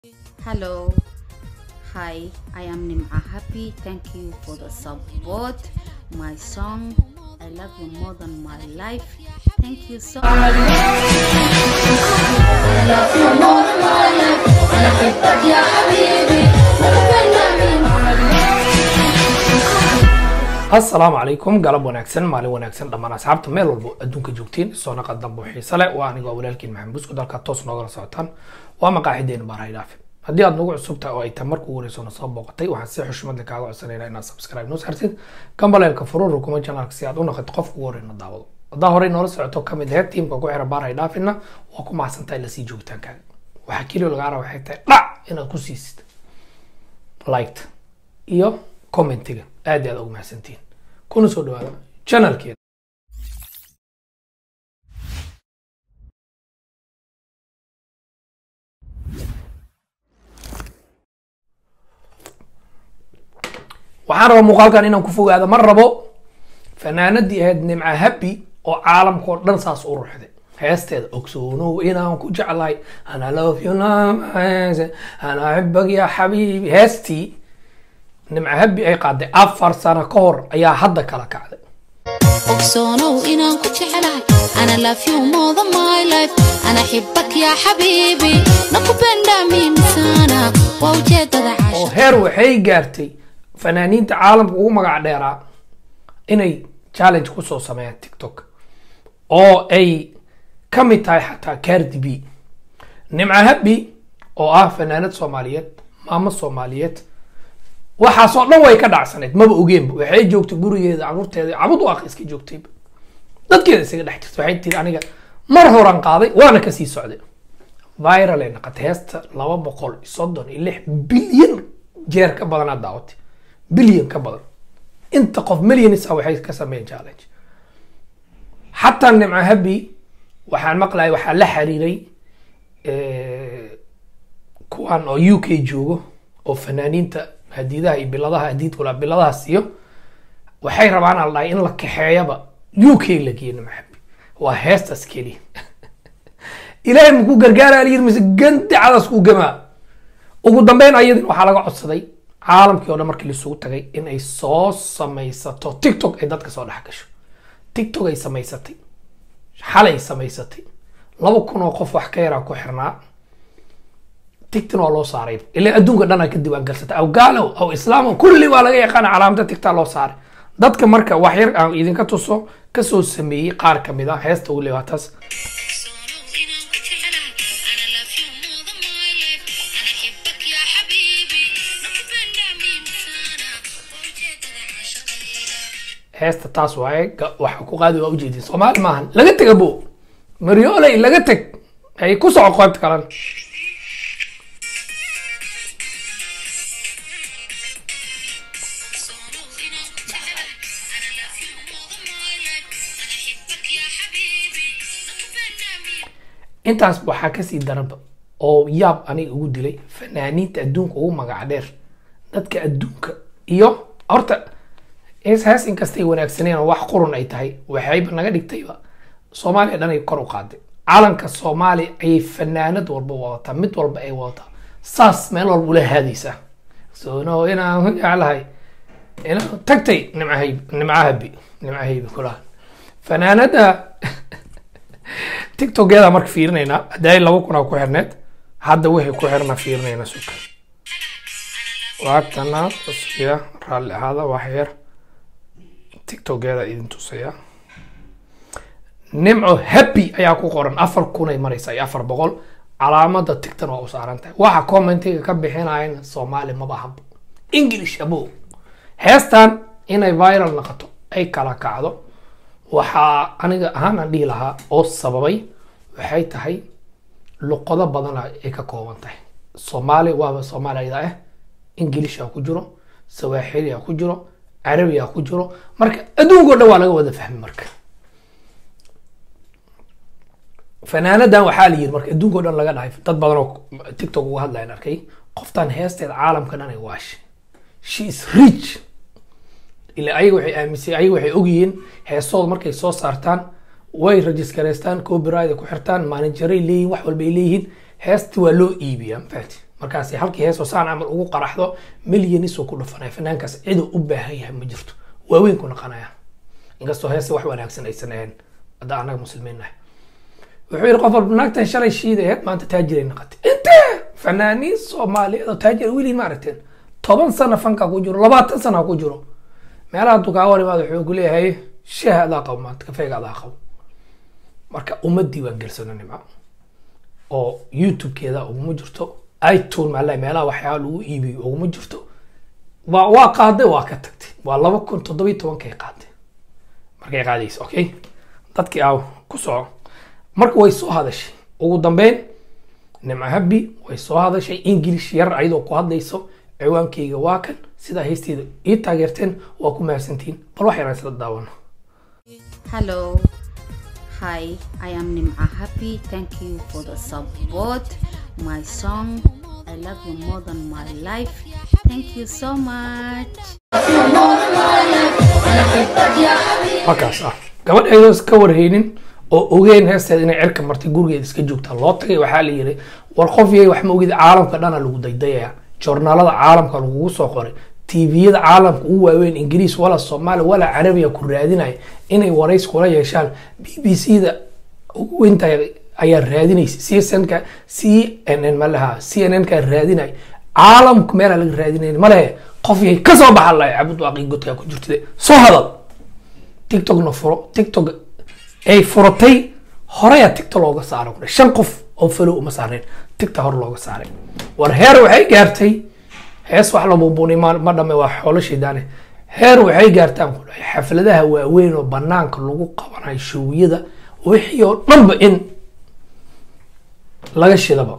Hello. Hi, I am Nim'a Happy. Thank you for the support. My song, I love you more than my life. Thank you so much. asalaamu calaykum galab wanaagsan maalin wanaagsan dhammaan asxaabta meel walbo adduunka joogtiin soo naqa dambo xiise leh waa anigoo walaalkiin maxamed buskud halkaa toos noogala socotaan waa maqaaxideena baarahay dhaafi haddii aad nagu cusub tahay oo ay tahay marka ugu horeyso na soo booqatay waxaan si xushmad leh kaaga codsanaynaa inaad subscribe noo saartid gambaleelka furur rukuma janaalka si aad u noqoto qofka ugu horeyna daawado haddaa horey noola socoto kamid aheyd tiimka ku xira baarahay dhaafina waa ku mahadsantahay lasii joogitaankaaga waxaa keliya lagaa raba waxay tahay dhac inaad ku siisid liked iyo commentiga aad iyo aad ugu mahadsantihiin kuna soo dhawaada channelkeeda waxaan rabaa muuqaalkan inaan ku fogaado ma rabo fanaanadii ahayd nimca happy oo caalamka oo dhan saas u ruxday heesteeda ogsoonow inaan ku jeclahay ana love you ana axibak ya xabiibi heestii nimca happy ay qaaday afar sano ka hor ayaa hadda kala kacday ogsoonow inaan ku jeclahay ana love you more than my life ana xibak yaa xabiibi nakupenda mimi sana waa ujeedada oo caasha heer waxay gaartay fanaaniinta caalamka ugu magac dheeraa inay challenge kusoo sameeyaan tiktok oo ay ka mid tahay xataa cardi b nimca happy oo ah fanaanad soomaaliyeed maamo soomaaliyeed waxaasoo dhan way ka dhacsaneyd maba ogeenba waxay joogtay gurigeeda caruurteeda cabud waaq iska joogtayba dadkeeda isaga dhex jirta waxay tiri aniga mar horan qaaday waana kasii socday viral ay noqotay heesta laba boqol iyo soddon iyo lix bilyan jeer ka badan aad daawatay bilyan ka badan inta qof millionisa waxay ka sameeyeen challenge xataa nimca happy waxaan maqlayay waxaa la xiriiray eh, kuwan oo u k joogo oo fanaaniinta hadiidaha iyo biladaha hadiid walaa biladaha siiyo waxay rabaan al dhahay in la kaxeeyaba u k la geeyo nimca happy waa heestaas keliya ilaahay makuu gargaara layiri mise gandacadaas kuu gamaa ugu dambeyn ayadin waxaa laga codsaday caalamkii oo dhan markii laisugu tagay in ay soo samaysato tiktok ay dadka soo dhex gasho tiktok ay samaysatay xalay samaysatay laba kun oo qof wax ka yaraa ku xirnaa tigtin waa loo saaray ilaa adduunka dhan ay ka diiwaan galsatay aw gaalow aw islaamo kulli waa laga yaqaana calaamada tigtaa loo saaray dadka marka wax yar aan idinka tuso kasoo sameeyey qaar kamid ah heesta ugu leewaataas ogsoonow inaan ku jeclahay ana love you more than my life ana xibak yaa xabiibi nakupenda mimi sana waa ujeedada caashaqayga heesta taas waaye ga- waxa ku qaadi waa ujeedin soomaali maahan laga tega bo maryooley laga teg ay ku soco qaybta kalena ogsoonow inaan ku jeclahay ana love you more than my life ana xibak yaa xabiibi nakupenda mimi intaas waxaa kasii daranba oo yaab aniga ugu dilay fanaaniinta adduunka ugu magac dheer dadka adduunka iyo horta hees hees inkastay wanaagsaneen oo wax qurun ay tahay waxayba naga dhigtayba soomaaliya dhan ay kor u qaaday calanka soomaaliya ayay fanaanad walba wadataa mid walba ay wadataa saas meel walba ula haadaysaa soono inaan ku jeclahay ina tagtay nimcahayb nimcahabi nimcahaybi kulaha fanaanada tiktokeeda marka fiirinaynaa hadday laba kunaa ku xirneed hadda wixii ku xirna fiirinaynaa suka waatana cusbiya raalli ahaada wax yar tiktokeeda idin tusaya nimco happy ayaa ku qoran afar kunay maraysa iyo afar boqol calaamada tigtan waa u saaran tahay waxa commentiga ka bixinayan soomaali maba habo english abo heestan inay viral noqoto ay kala kacdo waxaa aniga ahaan aan dhihi lahaa oo sababay waxay tahay luqado badan ay ka kooban tahay soomaali waaba soomaaliyada ah ingilish aa ku jiro sawaaxili aa ku jiro carabi aa ku jiro marka adduunka o dhan waa laga wada fahmi marka fanaanadan waxaa la yiri marka adduunka o dhan laga dhahay dad badan oo tiktok uga hadlayan arkay qoftan heesteeda caalamka dhan ay waashay she is rich ila ayaga waxay aaminsan ayaga waxay ogyihiin heesooda markay soo saartaan way registareystaan copyright ku xirtaan manageray leeyihin wax walba ay leeyihiin heesti waa loo iibiyaa mafahati markaasi halkii heesoo saan camal ugu qaraxdo milyanisoo ku dhufanaya fanaankaas ciduu u baahan yahay ma jirto waaweyn ku naqanaya inkastoo heese wax wanaagsan aysan ahayn hadda annaga muslimiin nahay wuxuu yidhi qof walba naagtan shalay shiida aheyd maanta taajiray naqatay intee fanaaniin soomaaliyeed oo taajir weliin ma aragteen toban sana fankaa ku jiro labaatan sana ku jiro meelaha hadduu kaa war imaado wuxuu ku leeyahay shaha adaa qabo maanta kafeega adaa qabo marka ummadii waan gelsano nimco oo youtube-keeda uguma jirto itune maala meelaha waxyaaba lagu iibiyo uguma jirto waa waa qaaday waa ka tagtay waa laba kun toddobiyi tobankay qaaday markay qaadaysa okay dadkii aaw ku soco marka way soo hadashay ugu dambeyn nimco habi way soo hadashay english yar ayadoo ku hadlayso ciwaankeyga waa kan sidaa heesteeda ii taageerteen waa ku mahadsantihiin bal wax yaraan isla daawano Hello. Hi, I am Nim'a Happy. Thank you for the support. My song, I love you more than my life. Thank you so much. markaas ah gabadh ayadoo iska warhaynin oo ogeyn heesteeda inay cirka martay gurigeeda iska joogta loo tagay waxaa la yiri war qof yahay wax ma ogid caalamka dhana lagu daydayaya joornaalada caalamka lagugu soo qoray tviyada caalamka ugu waaweyn ingiriis wala soomaali wala carabiya ku raadinaya inay warays kula yeeshaan b b c da ugu weyntahay ayaa raadinaysa csnka c n n malaha c n n ka raadinaya caalamka meelaa laga raadinayn malehe qof yahay kasoo baxa lahay cabud waaqi godkaa ku jirtide soo hadal tiktokna furo tiktok ay furatay horeyaa tiktok looga saaray kule shan qof oo falow uma saareen tiktok hore looga saaray war heer waxay gaartay hees wax la buubuni ma ma dhame waa xoolo shidaane heer waxay gaartaan ku dhahay xafladaha waaweyn oo banaanka lagu qabanayo showyada wixii oo dhanba in laga shidaba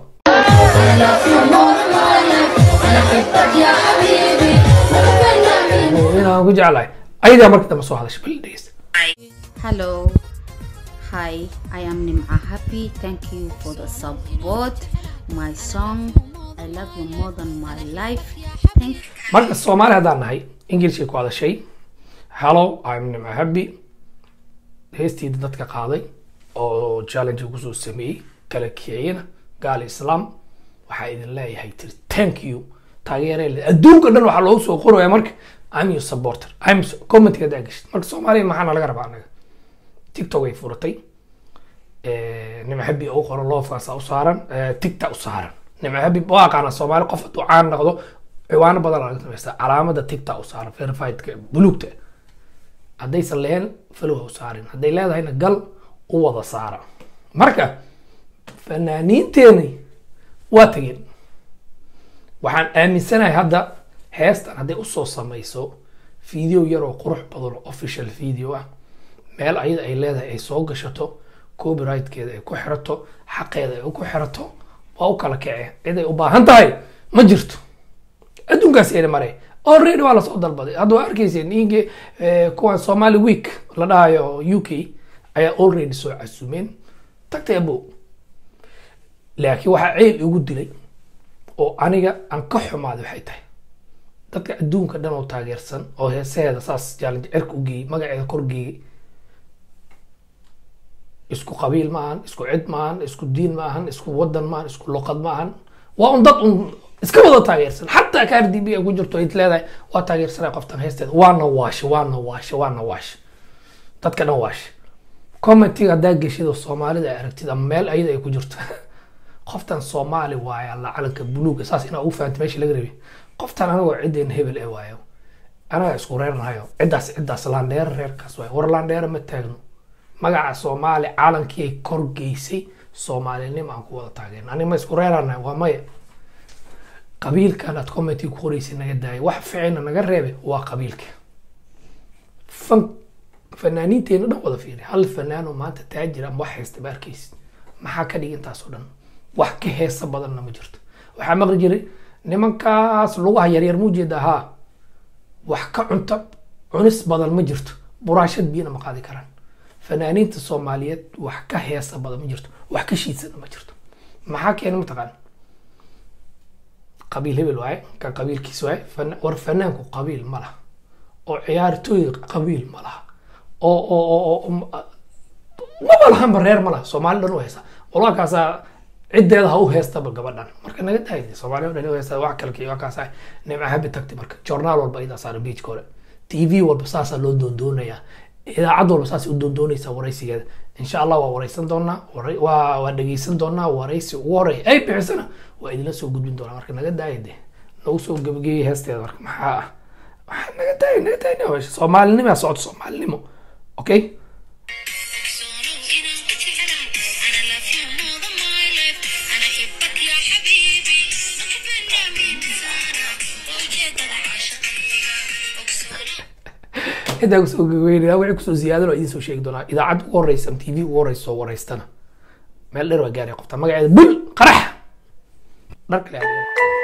inaan ku jeclahay ayadaa markii dambe soo hadashay bal dhegeysta Hello. Hi, I am Nim'a Happy. Thank you for the support. My song, I love you more than my life. Thank marka soomaali haddaan nahay ingilishkay ku hadashay hello i'm nimca happy heestiida dadka qaaday oo challenge kusoo sameeyey kala kiciyana gaal islaam waxaa idin leeyahay tiri thank you taageere adduunka dhan waxaa loogu soo qoraya marka i'm your supporter i'm commentiga hadaa gashid marka soomaaliya maxaana laga rabaa anaga tiktok ay furatay nimca habi u qoran loofaasa u saaran tigta u saaran nimca habi waa aqaana soomaali qof hadduu caan noqdo ciwaano badan laga samaysta calaamada tigta u saaran verifiedka buluugta haddaysan lehen falow ha u saarin hadday leedahayna gal u wada saara marka fanaaniinteeni waa tegeen waxaan aaminsanahay hadda heestan hadday usoo samayso video yar oo qurux badan oo official video ah meel ayada ay leedahay ay soo gashato copyrightkeeda ay ku xirato xaqeeda ay ku xirato waa u kala kacee cid ay u baahan tahay ma jirto adduunkaas ina maray already waa lasoo dalbaday hadda waa arkayseen inge kuwan somali week la dhahayo u k ayaa already soo casumeen tagtay abo laakiin waxaa ceyl igu dilay oo aniga aan ka xumaaday waxay tahay dadka adduunka dhan oo taageersan oo heesaheeda saas jaalan cirka u geeyey magaceeda kor geeyey isku qabiil ma ahan isku cid ma ahan isku diin ma ahan isku wadan ma ahan isku luqad ma ahan waa un dad un iska wada taageersan xataa kaar d b ay ku jirto ayd leedahay waa taageersanay qoftan heesteeda waana waashe waana waashe waana waashe dadka dhan waashe commentiga haddaa geshida soomaalida ay aragtid ama meel ayada ay ku jirto qoftan soomaali waaye alla calanka buluuga saas inaa ugu fahanta meesha laga rabay qoftan anagoo ciddeen hebel ee waayo anaga isku reernahayo ciddaas ciddaas laandheero reerkaas waayo war laandheero ma taagno magaca soomaali calankii ay kor geysay soomaalinimo aan ku wada taageerna aniga ma isku reeranahay waa maya qabiilkan aad commenti ku qoreysay naga daaya wax ficina naga reebe waa qabiilka fan fanaaniinteena dhan wada fiiri hal fanaanoo maanta taajir ama wax haysta ba arkaysid maxaa ka dhig intaas oo dhan wax ka heesa badanna ma jirto waxaa maqli jiray nimankaas lugaha yaryar mu jeeda haa wax ka cunto cunis badan ma jirto buraashad biyana ma qaadi karaan fanaaniinta soomaaliyeed wax ka heesa badan ma jirto wax ka shiidsana ma jirto maxaa keena mataqaan qabiil hebel waaye kan qabiilkiis waaye fan- war fanaanku qabiil ma laha oo ciyaartooy qabiil ma laha oo oo oo oo maba lahanba reer ma laha soomaali dhan u haysa walakaasaa ciddeeda ha u heestaba gabadhan marka naga daayay soomaaliya o dhan u heesta wax kale waa kaas nimca habi tagtay marka journaal walba idaa saara beachka hore t v walba saasaa loo doondoonayaa idaacad walba saas u doondoonaysaa waraysigeeda insha allah waa waraysan doonaa waray- waa waa dhegeysan doonaa waraysi ugu horeeya ay bixisana waa idinla soo gudbin doonaa marka naga daaya de nagu soo gebageyay heesteeda marka maxaa ah waxaa naga daaya naga daaya meesha soomaalinimaa socota soomaalinimo okay Sono inaan ku jeclahay ana love you more than my life ana xibak yaa xabiibi nakupenda mimi sana waa ujeedada caashaqayga ogsono intaa kusoo gabagabeynaya wixii kusoo ziyaadan oo idiin soo sheegi doonaa idaacad ugu horeysa ama tv ugu horeysa soo waraystana meel dheer waa gaaraya qofta magaceeda bul qarax dhar kale aad